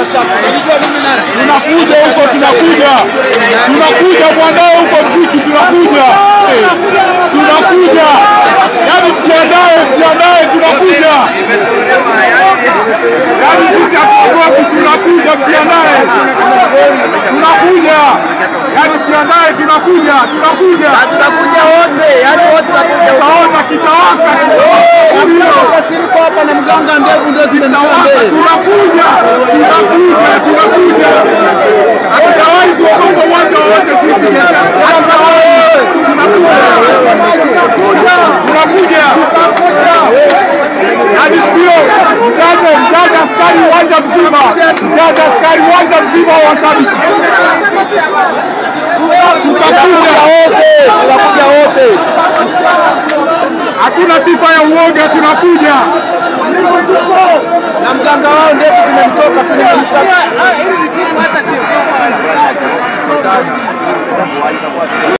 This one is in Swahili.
tunakuja huko, tunakuja, tunakuja mwandae huko mziki, tunakuja, tunakuja, yaani mjiandae, mjiandae, tunakuja, yaani sisi hatuogopi, tunakuja, mjiandae, tunakuja, yaani mjiandae, tunakuja, tunakuja, Tutakuja wote, yani wote tutakuja. utaona kitawaka, Siriko hapa na mganga ndevu ndio zimemtoa mbele. tunakuja, tunakuja, tunakuja, hatujawahi kuogopa uwanja wowote sisi, hatujawahi, tunakuja, hadi siku hiyo mjaze mjaze askari uwanja mzima, mjaze askari uwanja mzima wa washabiki, tutakuja wote, tutakuja wote. Hakuna sifa ya uoga, tunakuja. Na mganga wao ndevu zimemtoka tu nimemtaka.